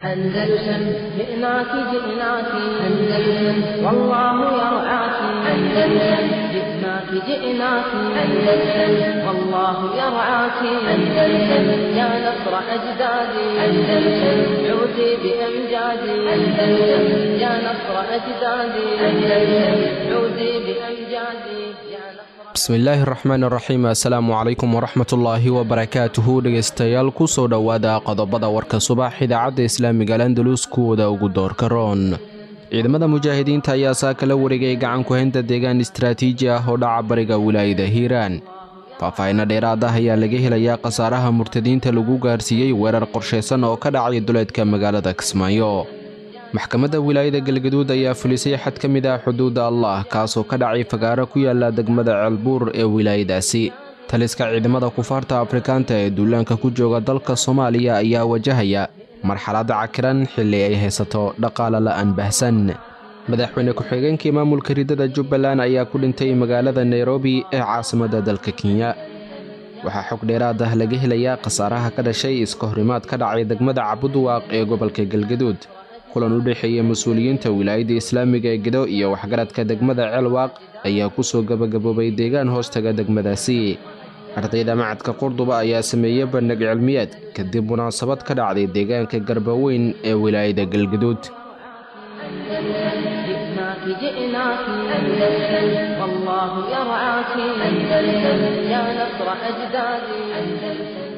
أندلسن جئناك جئناك أندلسن والله يرعاك أندلسن جئناك جئناك أندلسن والله يرعاك أندلسن يا نصر أجدادي أندلسن عودي بأمجادي أندلسن يا نصر أجدادي أندلسن عودي بأمجادي يا نصر bismillaahi raxmaan raxiim assalaamu calaykum waraxmatullaahi wabarakaatuhu dhegaystayaal kusoo dhowaada qodobada warka subax idaacadda islaamiga landalus kuwooda ugu doorka roon ciidamada mujaahidiinta ayaa saaka la wareegay gacan ku-haynta deegaan istaraatiiji ah oo dhaca bariga wilaayada hiiraan faahfaahinno dheeraad ah ayaa laga helayaa khasaaraha murtadiinta lagu gaarsiiyey weerar qorshaysan oo ka dhacay duleedka magaalada kismaayo maxkamadda wilaayada galgaduud ayaa fulisay xad ka mid ah xuduudda allah kaasoo ka dhacay fagaaro ku yaala degmada ceelbuur ee wilaayadaasi taliska ciidamada kufaarta afrikaanta ee duulaanka ku jooga dalka soomaaliya ayaa wajahaya marxalad cakiran xilli ay haysato dhaqaale la'aan bahsan madaxweyne ku-xigeenkii maamulka ridada jubbaland ayaa ku dhintay magaalada nairobi ee caasimadda dalka kenya waxaa xog dheeraad ah laga helayaa khasaaraha ka dhashay iska horimaad ka dhacay degmada cabudwaaq ee gobolka galgaduud kulan u dhexeeya mas-uuliyiinta wilaayadda islaamiga ee gedo iyo waxgaradka degmada ceelwaaq ayaa ku soo gebagaboobay deegaan hoostaga degmadaasi ardayda macadka qurduba ayaa sameeyey bandhig cilmiyeed kadib munaasabad ka dhacday deegaanka garbaweyn ee wilaayada galgaduud جئناك جئناك أندلسن والله يرعاك أندلسن يا نصر أجدادي أندلسن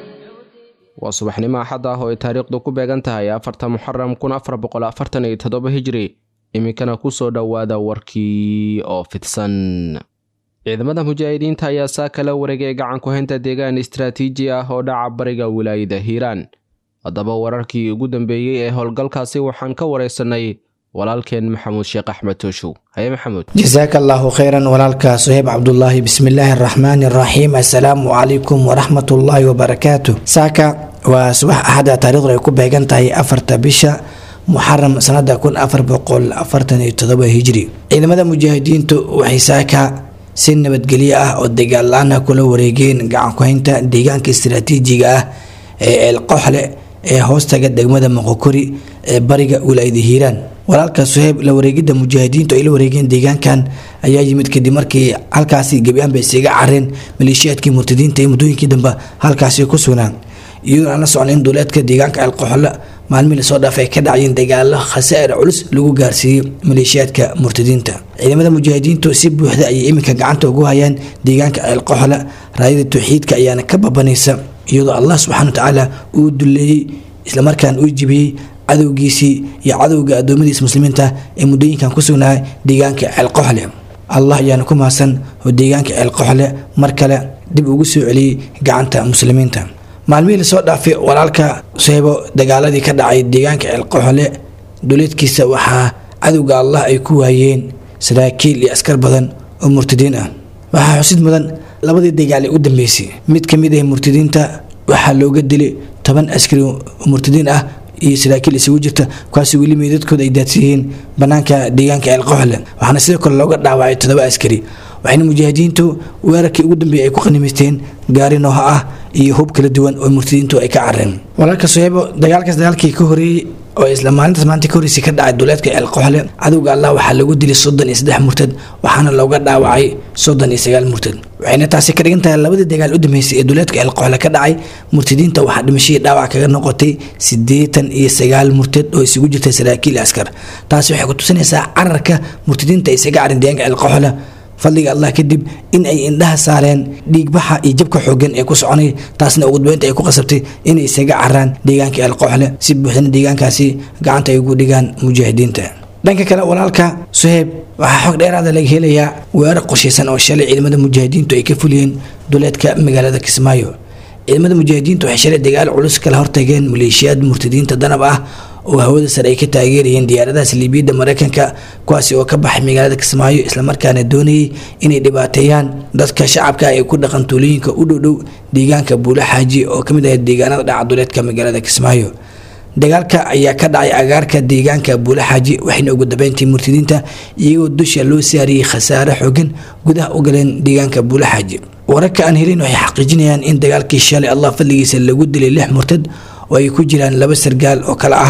waa subaxnimo axad ah oo ay taariikhdu ku beegan tahay afarta muxaram kun afar boqol afartan iyo toddoba hijri iminkana ku soo dhowaada warkii oo fidsan ciidamada mujaahidiinta ayaa saaka la wareegay gacan ku-haynta deegaan istaraatiiji ah oo dhaca bariga wilaayada hiiraan haddaba wararkii ugu dambeeyey ee howlgalkaasi waxaan ka waraysanay walaalkeen maxamuud sheekh axmed tooshow haye maxamuud jasaaka allaahu khayran walaalka suheyb cabdulaahi bismillaahi araxmaani araxiim assalaamu calaykum waraxmatullaahi wabarakaatu saaka waa subax axada taarikhdu ay ku beegan tahay afarta bisha muxaram sanada kun afar boqol afartan iyo todoba hijri ciidamada mujaahidiintu waxay saaka si nabadgelyo ah oo dagaal la-aan ah kula wareegeen gacan ku-haynta deegaanka istaraatiijiga ah ee eelqoxle ee hoostaga degmada moqokori ee bariga wilaayada hiiraan walaalka suheyb la wareegidda mujaahidiintu ay la wareegeen deegaankan ayaa yimid kadib markii halkaasi gebi-aan bay isaga careen maleeshiyaadkii murtadiinta ee muddooyinkii dambe halkaasi ku sugnaan iyadoo aan la socon in duuleedka deegaanka alqoxole maalmihii lasoo dhaafay ay ka dhacayeen dagaalo khasaa'ir culus lagu gaarsiiyey maleeshiyaadka murtadiinta ciidamada mujaahidiintu si buuxda ayay iminka gacanta ugu hayaan deegaanka alqoxole raayada tawxiidka ayaana ka babanaysa iyadoo allah subxana watacaala uu duleeyey islamarkaan uu jibiyey cadowgiisii iyo cadowga adoomadiisa muslimiinta ee muddooyinkan ku sugnaa deegaanka ceelqoxle allah ayaana ku mahadsan oo deegaanka ceelqoxle mar kale dib ugu soo celiyey gacanta muslimiinta maalmihii lasoo dhaafay walaalka suheybo dagaaladii ka dhacay deegaanka ceelqoxle duleedkiisa waxaa cadowga allah ay ku waayeen saraakiil iyo askar badan oo murtadiin ah waxaa xusid mudan labadii dagaal ee u dambeysay mid ka mid ah murtadiinta waxaa looga dilay toban askari oo murtadiin ah iyo saraakiil isugu jirta kuwaasi weli meydadkooda ay daadsiiyeen banaanka deegaanka ceelqoxle waxaana sidoo kale looga dhaawacay toddoba askari waxayna mujaahidiintu weerarkii ugu dambeeyay ay ku qanimaysteen gaari nooha ah iyo hub kala duwan oo murtadiintu ay ka careen walaalka suheybo dagaalkaas dagaalkii ka horeeyey oo isla maalintaas maanta ka horreysay ka dhacay duleedka ceelqoxle cadowga allah waxaa lagu dilay soddon iyo saddex murtad waxaana looga dhaawacay soddon iyo sagaal murtad waxayna taasi ka dhigan tahay labadii dagaal u dambeysay ee duleedka ceelqoxle ka dhacay murtadiinta waxaa dhimashadii dhaawac kaga noqotay siddeetan iyo sagaal murtad oo isugu jirta saraakiil askar taasi waxay ku tusinaysaa cararka murtadiinta ay isaga carin deegaanka ceelqoxle fadliga allah kadib in ay indhaha saareen dhiigbaxa iyo jabka xoogan ee ku soconay taasna ugu dambeynta ay ku qasabtay inay isaga caraan deegaanka eelqoxle si buuxdana deegaankaasi gacanta ay ugu dhigaan mujaahidiinta dhanka kale walaalka suheyb waxaa xog dheeraada laga helayaa weerar qorshaysan oo shalay ciidamada mujaahidiintu ay ka fuliyeen duleedka magaalada kismaayo ciidamada mujaahidiintu waxay shalay dagaal culus kala hortageen maleeshiyaad murtadiinta danab ah oo hawada sare ay ka taageerayeen diyaaradahaas liibiyadda mareykanka kuwaasi oo ka baxay magaalada kismaayo islamarkaana doonayay inay dhibaateeyaan dadka shacabka ee ku dhaqan tuulooyinka u dhowdhow deegaanka buula xaaji oo kamid ah deegaanada dhacaduleedka magaalada kismaayo dagaalka ayaa ka dhacay agaarka deegaanka buula xaaji waxayna ugu dambeyntii murtadiinta iyagoo dusha loo saariyey khasaare xoogan gudaha u galeen deegaanka buula xaaji wararka aan helin waxay xaqiijinayaan in dagaalkii shalay allah fadligiisa lagu dilay lix murtad oo ay ku jiraan laba sargaal oo kale ahaa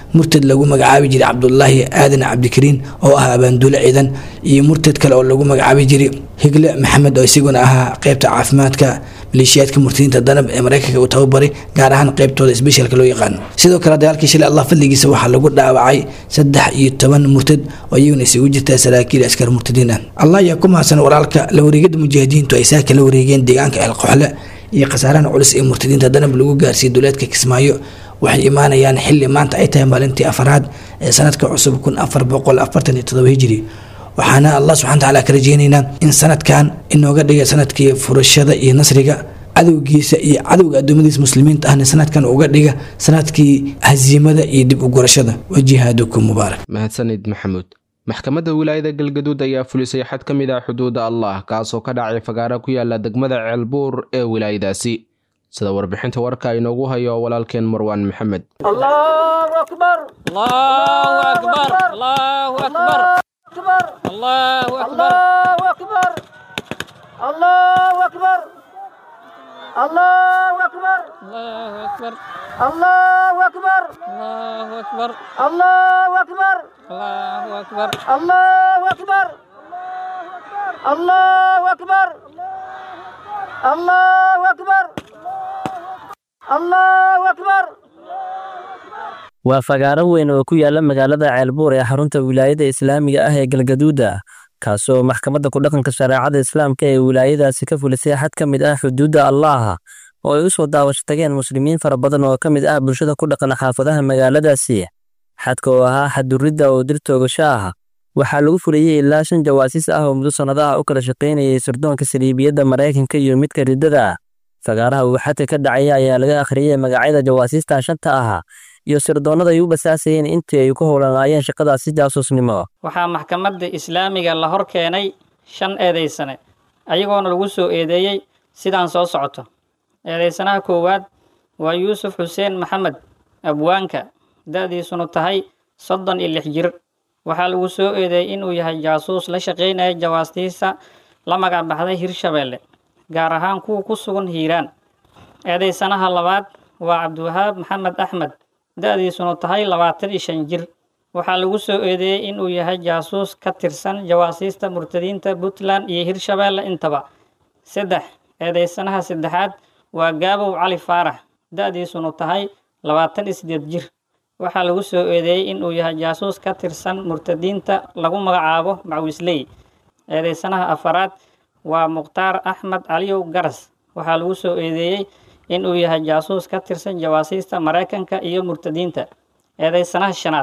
murtad lagu magacaabi jiray cabdulaahi aadan cabdikariin oo ah abaanduule ciidan iyo murtad kale oo lagu magacaabi jiray higle maxamed oo isaguna ahaa qeybta caafimaadka maleeshiyaadka murtadiinta danab ee mareykanka uu tababaray gaar ahaan qeybtooda sbeshaalka loo yaqaano sidoo kale dagaalkii shalay allah fadligiisa waxaa lagu dhaawacay saddex iyo toban murtad oo iyaguna isugu jirta saraakiil askar murtadiin ah allah ayaa ku mahadsan walaalka la wareegada mujaahidiintu ay saaka la wareegeen deegaanka eelqoxle iyo khasaarahan culus ee murtadiinta danab lagu gaarsiiyey duleedka kismaayo waxay imaanayaan xili maanta ay tahay maalintii afaraad ee sanadka cusub kun afar boqol afartan iyo todoba hijiri waxaana allah subxana watacaala ka rajeynaynaa in sanadkan inooga dhiga sanadkii furashada iyo nasriga cadowgiisa iyo cadowga adoomadiisa muslimiinta ahna sanadkan uga dhiga sanadkii hasiimada iyo dib u gurashada wa jihaadukum mubaarak mahadsanid maxamuud maxkamadda wilaayada galgaduud ayaa fulisay xad ka mid ah xuduudda allah kaasoo ka dhacay fagaara ku yaala degmada ceelbuur ee wilaayadaasi sida warbixinta warka inoogu hayo walaalkeen marwaan maxamed الله أكبر الله أكبر الله أكبر الله أكبر الله أكبر الله أكبر الله أكبر الله أكبر الله أكبر الله أكبر waa fagaaro weyn oo ku yaala magaalada ceelbuur ee xarunta wilaayada islaamiga ah ee galgaduuda kaasoo maxkamadda kudhaqanka shareecada islaamka ee wilaayadaasi ka fulisay xad ka mid ah xuduudda allaaha oo ay u soo daawasho tageen muslimiin fara badan oo ka mid ah bulshada ku dhaqan xaafadaha magaaladaasi xadka oo ahaa xaduridda oo dir toogasho ah waxaa lagu fuliyey ilaa shan jawaasiis ah oo muddo sannadaha u kala shaqaynayay sirdoonka saliibiyadda maraykanka iyo midka riddada fagaaraha uu xadka ka dhacaya ayaa laga akhriyey magacyada jawaasiista shanta ah iyo sirdoonnada ay u basaasayeen intii ay ku howlanaayeen shaqadaasi jaasuusnimo waxaa maxkamadda islaamiga la hor keenay shan eedaysane ayagoona lagu soo eedeeyey sidaan soo socoto eedaysanaha koowaad waa yuusuf xuseen maxamed abwaanka da-diisunu tahay soddon iyo lix jir waxaa lagu soo eedeeyey inuu yahay jaasuus la shaqaynaya jawaastiisa la magac baxday hirshabeelle gaar ahaan kuwa ku sugan hiiraan eedaysanaha labaad waa cabdiwahaab maxamed axmed da-diisunu tahay labaatan iyo shan jir waxaa lagu soo eedeeyey inuu yahay jaasuus ka tirsan jawaasiista murtadiinta puntland iyo hirshabeelle intaba saddex eedeysanaha saddexaad waa gaabow cali faarax da-diisunu tahay labaatan iyo sideed jir waxaa lagu soo eedeeyey inuu yahay jaasuus ka tirsan murtadiinta lagu magacaabo macwisley eedeysanaha afaraad waa mukhtaar axmed caliyow garas waxaa lagu soo eedeeyey inuu yahay jaasuus ka tirsan jawaasiista maraykanka iyo murtadiinta eedeysanaha shanaad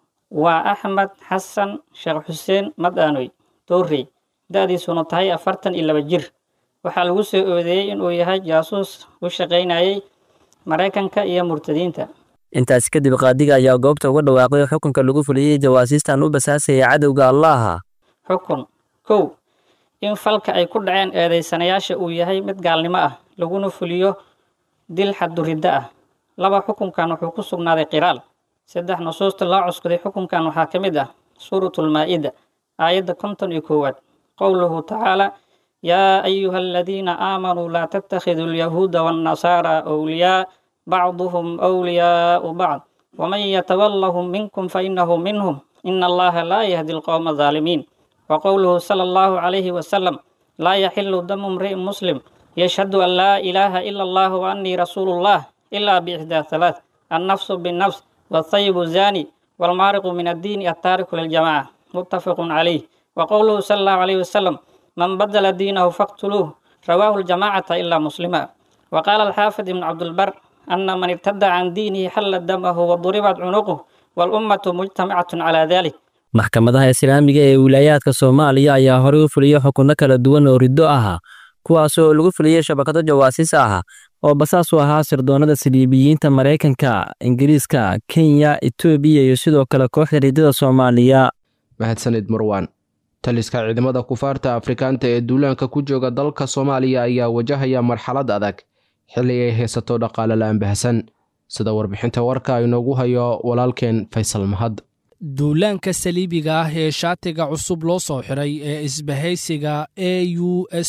waa axmed xasan sheekh xuseen madaanoy toorrey da-diisuna tahay afartan iyo laba jir waxaa lagu soo eedeeyey inuu yahay jaasuus u shaqaynayay maraykanka iyo murtadiinta intaasi kadib qaadiga ayaa goobta uga dhawaaqay xukunka lagu fuliyey jawaasiistan u basaasaya cadowga allaaha xukun kow in falka ay ku dhaceen eedeysanayaasha uu yahay mid gaalnimo ah laguna fuliyo dil xadduriddo ah laba xukunkan wuxuu ku sugnaaday qiraal saddex nusuusta loo cuskuday xukunkan waxaa ka mid ah suuratulmaa-ida aayadda konton iyo koowaad qowluhu tacaala yaa ayuha aladiina aamanuu laa tattakhiduu alyahuuda waannasaara awliyaa bacduhum awliyaau bacd waman yatawallahum minkum fainahu minhum ina allaha laa yahdi alqowma alظaalimiin وقوله صلى الله عليه وسلم لا يحل دم امرئ مسلم يشهد أن لا إله إلا الله وأني رسول الله إلا بإحدى ثلاث النفس بالنفس والطيب الزاني والمارق من الدين التارك للجماعة متفق عليه وقوله صلى الله عليه وسلم من بدل دينه فاقتلوه رواه الجماعة إلا مسلما وقال الحافظ بن عبد البر أن من ارتد عن دينه حل دمه وضربت عنقه والأمة مجتمعة على ذلك maxkamadaha islaamiga ee wilaayaadka soomaaliya ayaa horey u fuliyey xukunno kala duwan oo riddo ah kuwaasoo lagu fuliyey shabakado jawaasiis ah oo basaas u ahaa sirdoonnada saliibiyiinta maraykanka ingiriiska kenya etoobiya iyo sidoo kale kooxda riddada soomaaliya mahadsanid marwaan taliska ciidamada kufaarta afrikaanta ee duulaanka ku jooga dalka soomaaliya ayaa wajahaya marxalad adag xilli ay haysato dhaqaale la ambahsan sida warbixinta warka inoogu hayo walaalkeen faysal mahad duulaanka saliibiga ah ee shaatiga cusub loo soo xiray ee isbahaysiga a u som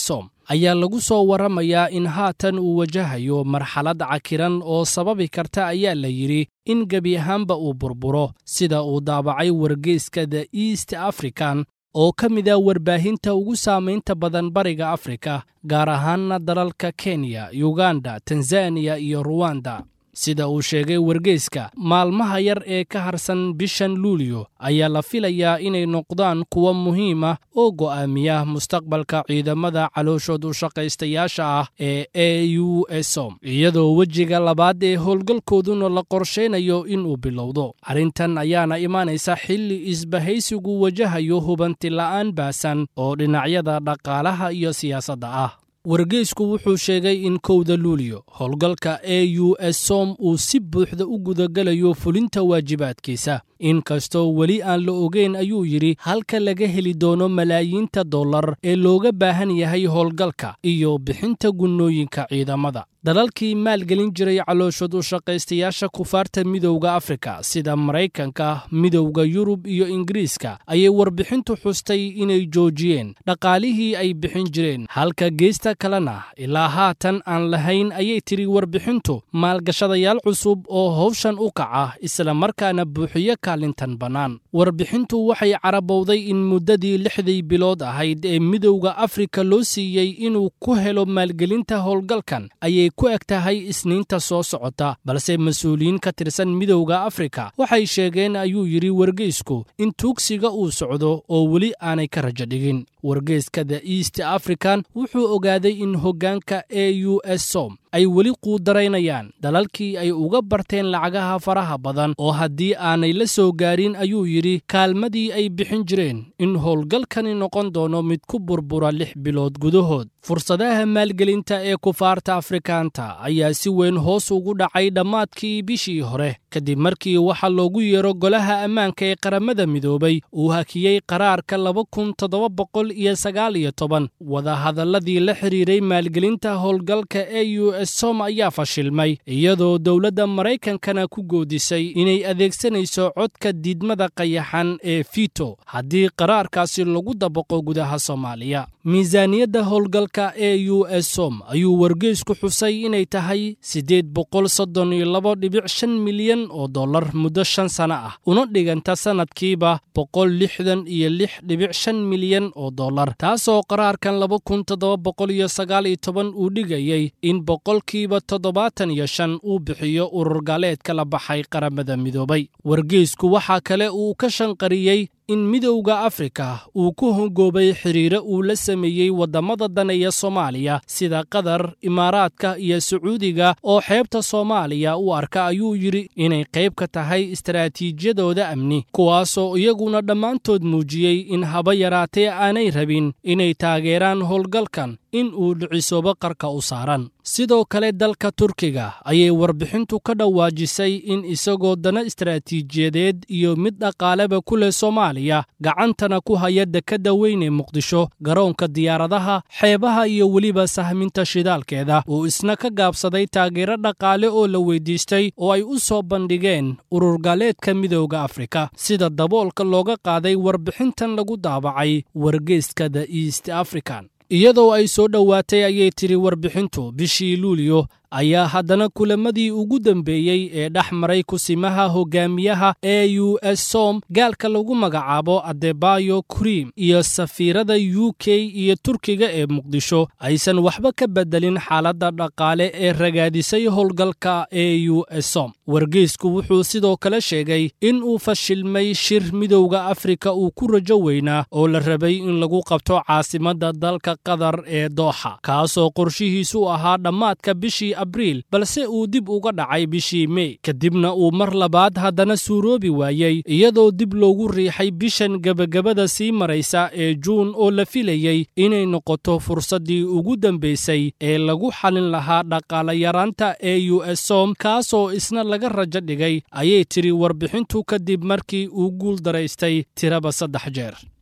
ayaa lagu soo waramayaa in haatan uu wajahayo marxalad cakiran oo sababi karta ayaa la yidhi in gebi ahaanba uu burburo sida uu daabacay wargeyska the east african oo ka mid a warbaahinta ugu saamaynta badan bariga afrika gaar ahaanna dalalka kenya yuganda tanzaniya iyo ruwanda sida uu sheegay wargeyska maalmaha yar ee ka harsan bishan luulyo ayaa la filayaa inay noqdaan kuwo muhiim ah oo go'aamiya mustaqbalka ciidamada calooshood u shaqaystayaasha ah ee e u som iyadoo wejiga labaad ee howlgalkooduna la qorshaynayo inuu bilowdo arrintan ayaana imaanaysa xilli isbahaysigu wajahayo hubanti la'aan baasan oo dhinacyada dhaqaalaha iyo siyaasadda ah wargeysku wuxuu sheegay in kowda luulyo howlgalka e u s som uu si buuxda u gudagalayo fulinta waajibaadkiisa inkastoo weli aan la ogeyn ayuu yidhi halka laga heli doono malaayiinta dollar ee looga baahan yahay howlgalka iyo bixinta gunnooyinka ciidamada dalalkii maalgelin jiray calooshood u shaqaystayaasha kufaarta midowda afrika sida maraykanka midowda yurub iyo ingiriiska ayay warbixintu xustay inay joojiyeen dhaqaalihii ay bixin jireen halka geesta kalena ilaa haatan aan lahayn ayay tidhi warbixintu maalgashadayaal cusub oo howshan u kaca isla markaana buuxiyo kaalintan bannaan warbixintu waxay carabowday in muddadii lixdii bilood ahayd ee midowda afrika loo siiyey inuu ku helo maalgelinta howlgalkan ayay ku eg tahay isniinta soo socota balse mas-uuliyiin ka tirsan midowda afrika waxay sheegeen ayuu yidhi wargeysku in tuugsiga uu socdo oo weli aanay ka rajo dhigin wargeyska the east african wuxuu ogaaday in hoggaanka e u s som ay weli quudaraynayaan dalalkii ay uga barteen lacagaha faraha badan oo haddii aanay la soo gaarin ayuu yidhi kaalmadii ay bixin jireen in howlgalkani noqon doono mid ku burbura lix bilood gudahood fursadaha maalgelinta ee kufaarta afrikaanta ayaa si weyn hoos ugu dhacay dhammaadkii bishii hore kadib markii waxa loogu yeero golaha ammaanka ee qaramada midoobay uu hakiyey qaraarka laba kun toddoba boqol iyo sagaal iyo toban wadahadalladii la xidhiiray maalgelinta howlgalka e u s som ayaa fashilmay iyadoo dowladda maraykankana ku goodisay inay adeegsanayso codka diidmada qayaxan ee fito haddii qaraarkaasi lagu dabaqo gudaha soomaaliya miisaaniyadda howlgalka e u s som ayuu wargeysku xusay inay tahay siddeed boqol soddon iyo labo dhibic shan milyan oo dollar muddo shan sano ah una dhiganta sannadkiiba boqol lixdan iyo lix dhibic shan milyan oo dollar taasoo qaraarkan laba kun toddoba boqol iyo sagaal iyo toban uu dhigayey in boqolkiiba toddobaatan iyo shan uu bixiyo urur gaaleedka la baxay qaramada midoobay wargeysku waxaa kale uu ka shanqariyey in midowda afrika uu ku hongoobay xidhiire uu la sameeyey waddamada daneeya soomaaliya sida qatar imaaraadka iyo sacuudiga oo xeebta soomaaliya u arka ayuu yidhi inay qayb ka tahay istaraatiijiyadooda amni kuwaasoo iyaguna dhammaantood muujiyey in haba yaraatee aanay rabin inay taageeraan howlgalkan in uu dhicisoobo qarka u saaran sidoo kale dalka turkiga ayay warbixintu ka dhawaajisay in isagoo dana istaraatiijiyadeed iyo mid dhaqaaleba ku leh soomaaliya gacantana ku haya dekadda weyn ee muqdisho garoonka diyaaradaha xeebaha iyo weliba sahminta shidaalkeeda uu isna ka gaabsaday taageero dhaqaale oo la weydiistay oo ay u soo bandhigeen ururgaaleedka midowda afrika sida daboolka looga qaaday warbixintan lagu daabacay wargeyska the east african iyadoo ay soo dhowaatay ayay tidhi warbixintu bishii luulyo ayaa haddana kulamadii ugu dambeeyey ee dhex maray kusimaha hogaamiyaha e u s som gaalka lagu magacaabo adebayo krim iyo safiirada u k iyo turkiga ee muqdisho aysan waxba ka bedelin xaaladda dhaqaale ee ragaadisay howlgalka e u s som wargeysku wuxuu sidoo kale sheegay in uu fashilmay shir midowda afrika uu ku rajo weynaa oo la rabay in lagu qabto caasimadda dalka qatar ee dooxa kaasoo qorshihiisu ahaa dhammaadka bishii abriil balse uu dib uga dhacay bishii mey kadibna uu mar labaad haddana suuroobi waayey iyadoo dib loogu riixay bishan gebagabada sii maraysa ee juun oo la filayey inay noqoto fursaddii ugu dambaysay ee lagu xalin lahaa dhaqaalayaraanta e u s som kaasoo isna laga rajo dhigay ayay tidhi warbixintu kadib markii uu guul daraystay tiraba saddex jeer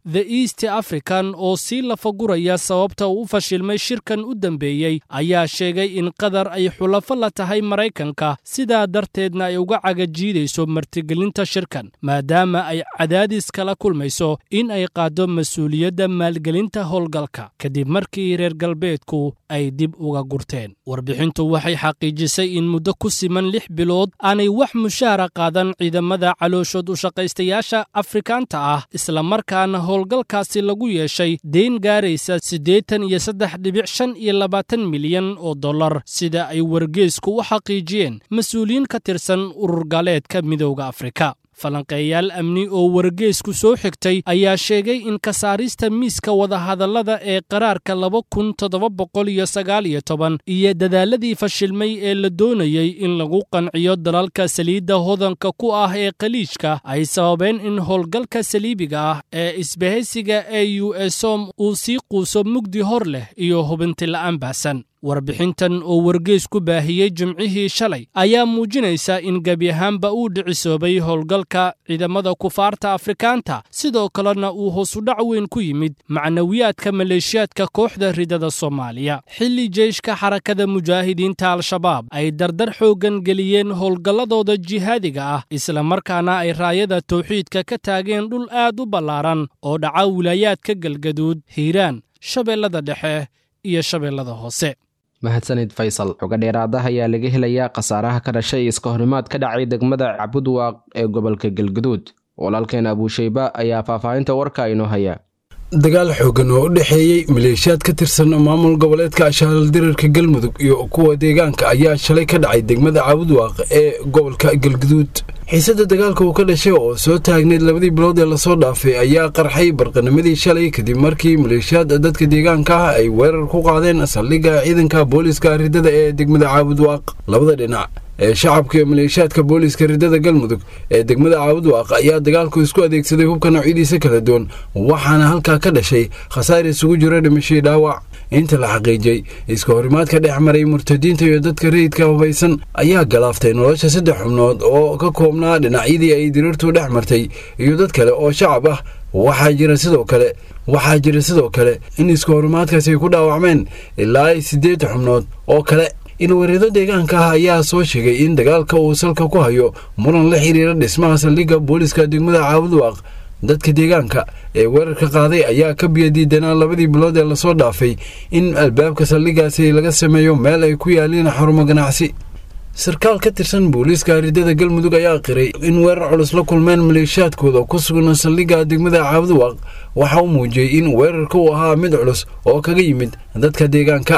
the east african oo sii lafaguraya sababta uu u fashilmay shirkan u dambeeyey ayaa sheegay in qatar ay xulafo la tahay maraykanka sidaa darteedna ay uga cagajiidayso martigelinta shirkan maadaama ay cadaadis kala kulmayso in ay qaaddo mas-uuliyadda maalgelinta howlgalka kadib markii reer galbeedku ay dib uga gurteen warbixintu waxay xaqiijisay in muddo ku siman lix bilood aanay wax mushaara qaadan ciidamada calooshood u shaqaystayaasha afrikaanta ah islamarkaana howlgalkaasi lagu yeeshay deyn gaaraysa siddeetan iyo saddex dhibic shan iyo labaatan milyan oo dollar sida ay wargeesku u xaqiijiyeen mas-uuliyiin ka tirsan urur gaaleedka midowda afrika falanqeeyaal amni oo wargeesku soo xigtay ayaa sheegay in ka saarista miiska wadahadallada ee qaraarka laba kun toddoba boqol iyo sagaal iyo toban iyo dadaaladii fashilmay ee la doonayey in lagu qanciyo dalalka saliidda hodanka ku ah ee khaliijka ay sababeen in howlgalka saliibiga ah ee isbahaysiga e u esom uu sii quuso mugdi hor leh iyo hubinti la'aan baahsan warbixintan oo wargees ku baahiyey jimcihii shalay ayaa muujinaysa in gebi ahaanba uu dhicisoobay howlgalka ciidamada kufaarta afrikaanta sidoo kalena uu hoosudhac weyn ku yimid macnawiyaadka maleeshiyaadka kooxda ridada soomaaliya xilli jeyshka xarakada mujaahidiinta al-shabaab ay dardar xooggan geliyeen howlgalladooda jihaadiga ah islamarkaana ay raayada tawxiidka ka taageen dhul aad u ballaaran oo dhaca wilaayaadka galgaduud hiiraan shabeellada dhexe iyo shabeellada hoose mahadsanid faysal xogo dheeraadaha ayaa laga helayaa khasaaraha ka dhashay iska horimaad ka dhacay degmada cabudwaaq ee gobolka galgaduud walaalkeen abuushayba ayaa faahfaahinta warka inoo haya dagaal xoogan oo u dhexeeyey maleeshiyaad ka tirsan maamul goboleedka ashaalal dirarka galmudug iyo kuwa deegaanka ayaa shalay ka dhacay degmada caabudwaaq ee gobolka galgaduud xiisada dagaalka uu ka dhashay oo soo taagneyd labadii bilood ee lasoo dhaafay ayaa qarxay barqanimadii shalay kadib markii maleeshiyaad dadka deegaanka ah ay weerar ku qaadeen saldhigga ciidanka booliiska ridada ee degmada caabudwaaq labada dhinac ee shacabka iyo maleeshiyaadka booliiska ridada galmudug ee degmada caabudwaaq ayaa dagaalku isku adeegsaday hubka noocyadiisa kala duwan waxaana halkaa ka dhashay khasaar isugu jiro dhimashii dhaawac inta la xaqiijiyey iska horimaadka dhex maray murtadiinta iyo dadka rayidka hubaysan ayaa galaaftay nolosha saddex xubnood oo ka koobnaa dhinacyadii ay diriirtu dhex martay iyo dad kale oo shacab ah waxaa jira sidoo kale waxaa jira sidoo kale in iska horimaadkaasi ay ku dhaawacmeen ilaa siddeed xubnood oo kale ilwareedo deegaanka ah ayaa soo sheegay in dagaalka uu salka ku hayo muran la xiriira dhismaha saldhigga booliiska degmada caabudwaaq dadka deegaanka ee weerarka qaaday ayaa ka biyadiidanaa labadii bilood ee lasoo dhaafay in albaabka saldhiggaasi laga sameeyo meel ay ku yaaliin xarumo ganacsi sarkaal ka tirsan booliiska ridada galmudug ayaa qiray in weerar culus la kulmeen maleeshiyaadkooda ku sugan saldhigga degmada caabudwaaq waxa uu muujiyey in weerarka uu ahaa mid culus oo kaga yimid dadka deegaanka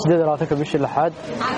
ka bishii lixaad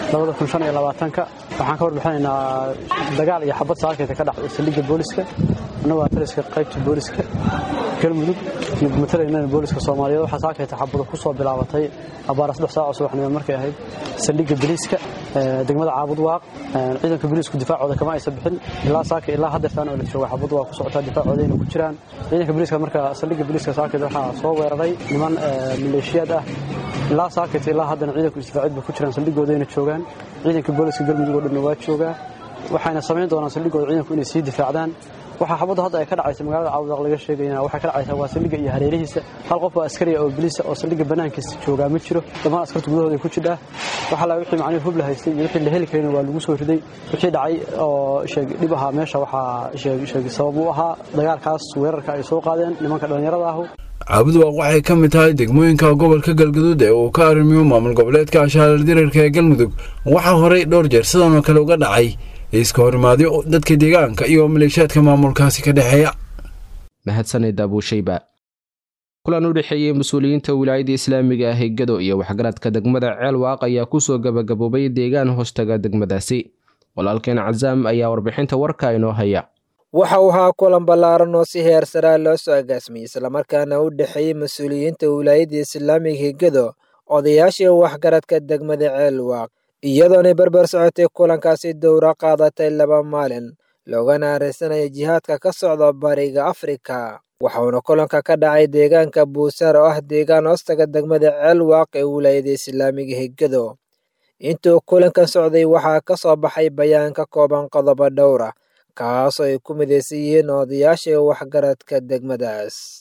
waxaan ka warbixinaynaa dagaal iyo xabad saakeyta ka dhacday saldhigga booliska annagoo taliska qaybta booliska galmudug iyo matalaynana booliska soomaaliyeed waxaa saakeyta xabado ku soo bilaabatay abaara saddex saaco subaxnimo markay ahayd saldhigga biliiska degmada caabud waaq ciidanka biliisku difaacooda kama aysan bixin ilaa saaka ilaa haddeertaan oo la jooga xabad waa ku socotaa difaacoodayna ku jiraan ciidanka biliiska marka saldhigga biliiska saakeyta waxaa soo weeraray niman maleeshiyaad ah ilaa saakeyta ilaa haddana ciidanku isdifaacid ba ku jiraan saldhigoodayna joogaan ciidanka booliska galmudug oo dhanna waa joogaa waxayna samayn doonaan saldhigooda ciidanku inay sii difaacdaan waxaa xabaddu hadda ay ka dhacaysa magaalada caawudaq laga sheegayana waxay ka dhacaysaa waa saldhigga iyo hareerihiisa hal qof oo askariya oo biliisa oo saldhigga bannaankiisa joogaa ma jiro dhammaan askarta gudahooda ku jidhaa waxa la wixii macnihi hub la haystay iyo wixii la heli karayna waa lagu soo riday wixii dhacay oo sheeg dhib ahaa meesha waxaa sheeg sheeg sabab u ahaa dagaalkaas weerarka ay soo qaadeen nimanka dhallinyarada ahu caabudwaaq waxay ka mid tahay degmooyinka gobolka galgaduud ee uu ka arrimiyo maamul goboleedka ashaalar dirarka ee galmudug waxaa horey dhowr jeer sidan oo kale uga dhacay iska horimaadyo dadka deegaanka iyo maleeshiyaadka maamulkaasi ka dhexeeya mahadsanid abuushayba kulan u dhexeeyey mas-uuliyiinta wilaayada islaamiga ah ee gado iyo waxgaradka degmada ceelwaaq ayaa kusoo gabagaboobay deegaan hoostaga degmadaasi walaalkeen cazaam ayaa warbixinta warka inoo haya waxa uu ahaa kulan ballaaran oo si heer saraa loo soo agaasmiyey islamarkaana u dhexeeyey mas-uuliyiinta wilaayada islaamiga higado odayaashii waxgaradka degmada ceelwaaq iyadoonay barbar socotay kulankaasi dowra qaadatay laba maalin loogana arinsanaya jihaadka ka socda bariga afrika waxauna kulanka ka dhacay deegaanka buusaar oo ah deegaan hoostaga degmada ceelwaaq ee wilaayada islaamiga higado intuu kulankan socday waxaa ka soo baxay bayaan ka kooban qodobo dhowra kaasoo ay ku midaysan yihiin odayaasha waxgaradka degmadaas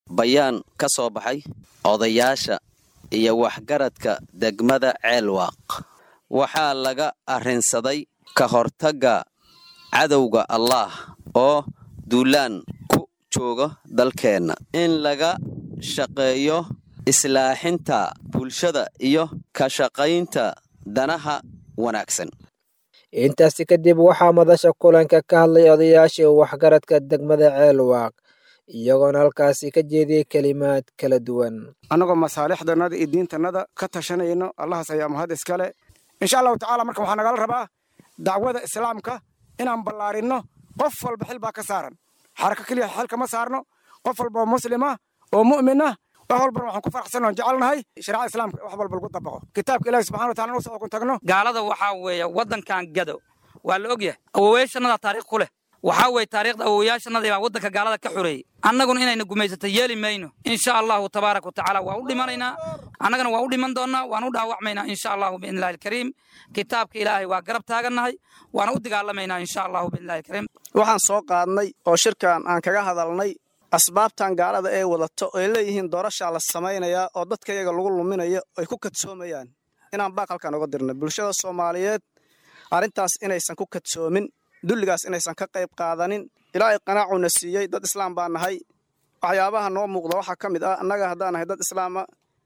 bayaan ka soo baxay odayaasha iyo waxgaradka degmada ceelwaaq waxaa laga arrinsaday ka hortagga cadowga allaah oo duulaan ku jooga dalkeenna in laga shaqeeyo islaaxinta bulshada iyo ka shaqaynta danaha wanaagsan intaasi kadib waxaa madasha kulanka ka hadlay odayaashii waxgaradka degmada ceelwaaq iyagoona halkaasi ka jeediyey kelimaad kala duwan annagoo masaalixdannada iyo diintannada ka tashanayno allahaas ayaa mahad iskale insha allahu tacaala marka waxaa nagala rabaa dacwada islaamka inaan ballaarinno qof walba xil baa ka saaran xarako keliya xil kama saarno qof walba oo muslima oo mu'mina wax walbana waxaan ku faraxsanoo jecelnahay shariicada islaamka wax walba lagu dabaqo kitaabka ilaahi subxana wa taala nusoo kun tagno gaalada waxaa weeye waddankan gado waa la ogyahay awowayaashannada taariikh ku leh waxaa weeye taariikhda awowayaashannadii baa waddanka gaalada ka xoreeyey annaguna inayna gumaysato yeeli mayno insha allahu tabaaraka watacaala waa u dhimanaynaa annagana waa u dhiman doonnaa waan u dhaawacmaynaa insha allahu biidnillahi alkariim kitaabka ilaahay waa garab taagannahay waana u dagaalamaynaa insha allahu biidnillahi alkariim waxaan soo qaadnay oo shirkan aan kaga hadalnay asbaabtan gaalada ay wadato oy leeyihiin doorashaa la samaynayaa oo dadka iyaga lagu luminayo ay ku kadsoomayaan inaan baaqalkan oga dirna bulshada soomaaliyeed arrintaas inaysan ku kadsoomin dulligaas inaysan ka qayb qaadanin ilaahay qanaacuna siiyey dad islaam baa nahay waxyaabaha noo muuqda waxaa ka mid ah annaga haddaan nahay dad islaama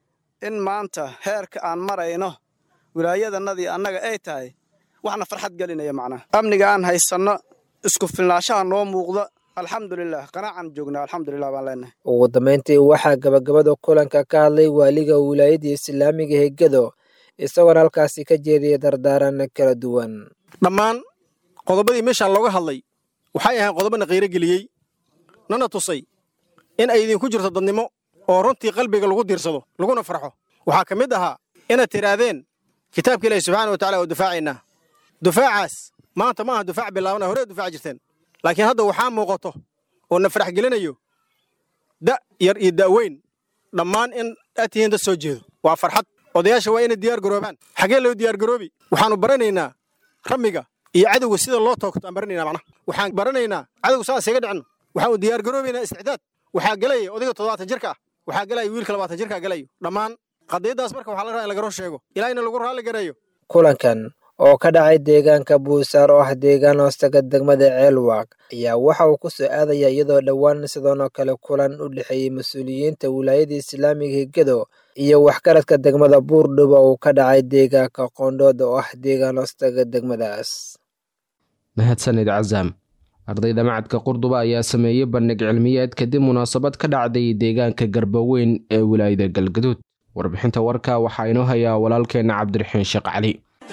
in maanta heerka aan marayno wilaayadanadii annaga ay tahay waxna farxad gelinaya macnaha amniga aan haysanno isku filnaashaha noo muuqda alxamdulilah qanaacan joognaa alxamdulilah baan leenahay ugu dambayntii waxaa gabagabada kulanka ka hadlay waaliga wilaayadda islaamiga hegado isagoona halkaasi ka jeediyay dardaaran kala duwan dhammaan qodobadii meeshaan looga hadlay waxay ahayn qodobana qiiro geliyey nana tusay in ay idinku jirto dadnimo oo runtii qalbiga lagu diirsado laguna farxo waxaa ka mid ahaa inaad tidhaahdeen kitaabka ilaahi subxaana wa tacala oo dufaacaynaa dufaacaas maanta ma aha dufaac bilaabana horee dufaaci jirteen laakiin hadda waxaa muuqato oo na farax gelinayo da yar iyo da'weyn dhammaan in aad tihiin dad soo jeedo waa farxad odayaasha waa inay diyaar garoobaan xaggee loo diyaar garoobi waxaannu baranaynaa ramiga iyo cadowga sida loo toogto aan baranaynaa macnaha waxaan baranaynaa cadowga saas iga dhicino waxaan u diyaar garoobaynaa isticdaad waxaa gelaya odayga toddobaatan jirka ah waxaa gelaya wiilka labaatan jirka gelayo dhammaan qadiyaddaas marka waxaa la rabaa in laga run sheego ilaahina lagu raalli gareeyo kulankan oo ka dhacay deegaanka buusaar oo ah deegaan hoostaga degmada ceelwaaq ayaa waxa uu ku soo aadaya iyadoo dhowaan sidoonoo kale kulan u dhexeeyey mas-uuliyiinta wilaayada islaamiga hegado iyo waxgaradka degmada buurdhuba uu ka dhacay deegaanka qoondhood oo ah deegaan hoostaga degmadaas mahadsanid casaam ardayda macadka qurduba ayaa sameeyey bandhig cilmiyeed kadib munaasabad ka dhacday deegaanka garbaweyn ee wilaayada galgaduud warbixinta warka waxaa inoo hayaa walaalkeenna cabdiraxiin sheekh cali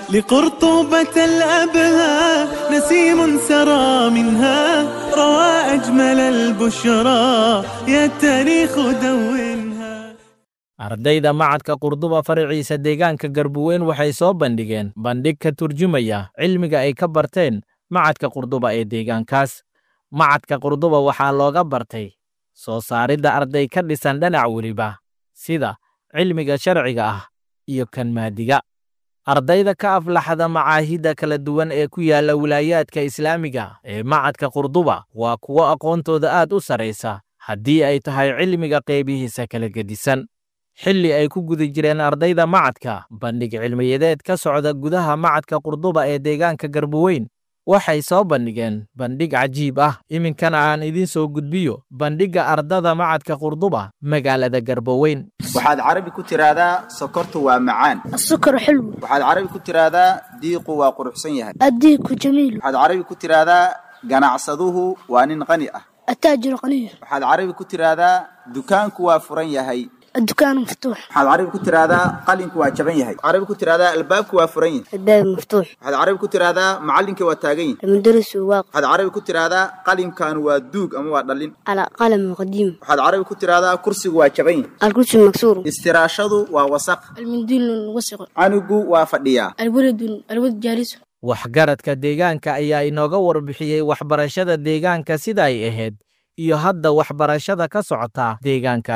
لقرطوبة الأبهى نسيم سرى منها روى أجمل البشرى يا التاريخ دونها ardayda macadka qurduba faraciisa deegaanka garbuweyn waxay soo bandhigeen bandhig ka turjumaya cilmiga ay ka barteen macadka qurduba ee deegaankaas macadka qurduba waxaa looga bartay soo saaridda arday ka dhisan dhanac weliba sida cilmiga sharciga ah iyo kan maadiga ardayda ka aflaxda macaahidda kala duwan ee ku yaalla wilaayaadka islaamiga ee macadka qurduba waa kuwo aqoontooda aad u sarraysa haddii ay tahay cilmiga qeybihiisa kala gedisan xilli ay ku guda jireen ardayda macadka bandhig cilmiyadeed ka socda gudaha macadka qurduba ee deegaanka garbuweyn waxay soo bandhigeen bandhig cajiib ah iminkana aan idiin soo gudbiyo bandhigga ardada macadka qurduba magaalada garboweyn waxaad carabi ku tiraahdaa sokortu waa macaan السكر حلو waxaad carabi ku tiraahdaa diiqu waa quruxsan yahay الديك جميل waxaad carabi ku tiraahdaa ganacsaduhu waa nin qani ah التاجر غني waxaad carabi ku tiraahdaa dukaanku waa furan yahay الدكان مفتوح waxaad carabi ku tiraahdaa qalinku waa jaban yahay waxaad carabi ku tiraahdaa albaabku waa furan yahay الباب مفتوح waxaad carabi ku tiraahdaa macallinka waa taagan yahay المدرس واقف waxaad carabi ku tiraahdaa qalinkan waa duug ama waa dhallin على قلم قديم waxaad carabi ku tiraahdaa kursigu waa jaban yahay الكرسي مكسور istiraashadu waa wasaq المنديل وسخ canugu waa fadhiyaa الولد الولد جالس waxgaradka deegaanka ayaa inooga warbixiyey waxbarashada deegaanka sida ay ahayd iyo hadda waxbarashada ka socota deegaankaasi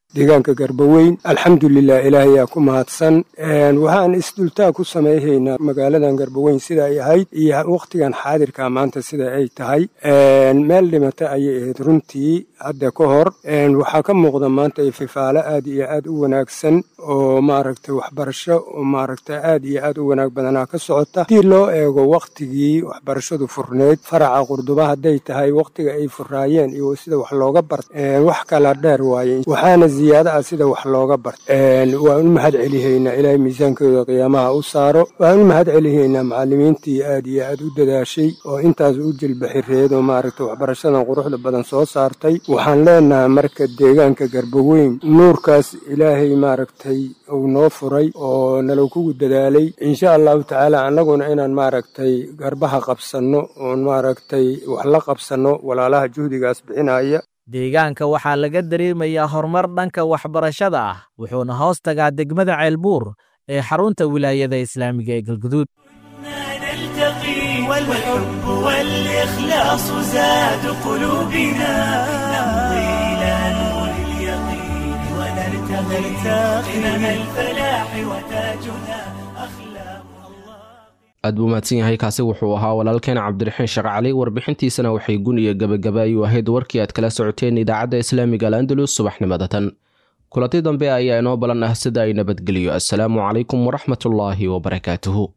deegaanka garbaweyn alxamdulilah ilaahayaa ku mahadsan waxaan isdultaa ku samayhaynaa magaaladan garbaweyn sida ay ahayd iyo wakhtigan xaadirka maanta sida ay tahay meel dhimata ayay ahayd runtii hadda ka hor waxaa ka muuqda maanta ififaalo aad iyo aad u wanaagsan oo maaragtay waxbarasho oo maaragtay aad iyo aad u wanaag badanaa ka socota haddii loo eego wakhtigii waxbarashadu furneyd faraca qurduba hadday tahay wakhtiga ay furaayeen iyo sida wax looga bart wax kala dheer waaye waxaana ziyaado ah sida wax looga bart waan u mahad celihaynaa ilaahay miisaankooda qiyaamaha u saaro waan u mahad celihaynaa macallimiintii aad iyo aad u dadaashay oo intaas u jilbaxireed oo maaragtay waxbarashadan quruxda badan soo saartay waxaan leenahay marka deegaanka garbaweyn nuurkaas ilaahay maaragtay uu noo furay oo nalaw kugu dadaalay insha allahu tacaala annaguna inaan maaragtay garbaha qabsanno oon maaragtay wax la qabsanno walaalaha juhdigaas bixinaya deegaanka waxaa laga dareemayaa horumar dhanka waxbarashada ah wuxuuna hoos tagaa degmada ceelbuur ee xarunta wilaayada islaamiga ee galguduud والحب والإخلاص زاد قلوبنا نمضي إلى نور اليقين ونرتقي قمم الفلاح وتاجنا aad buu mahadsan yahay kaasi wuxuu ahaa walaalkeen cabdiraxiin sheekh cali warbixintiisana waxay gun iyo gebagaba ayuu ahayd warkii aad kala socoteen idaacadda islaamiga al'andalus subaxnimada tan kulanti dambe ayaa inoo balan ah sida ay nabadgeliyo assalaamu calaykum waraxmatullaahi wabarakaatuhu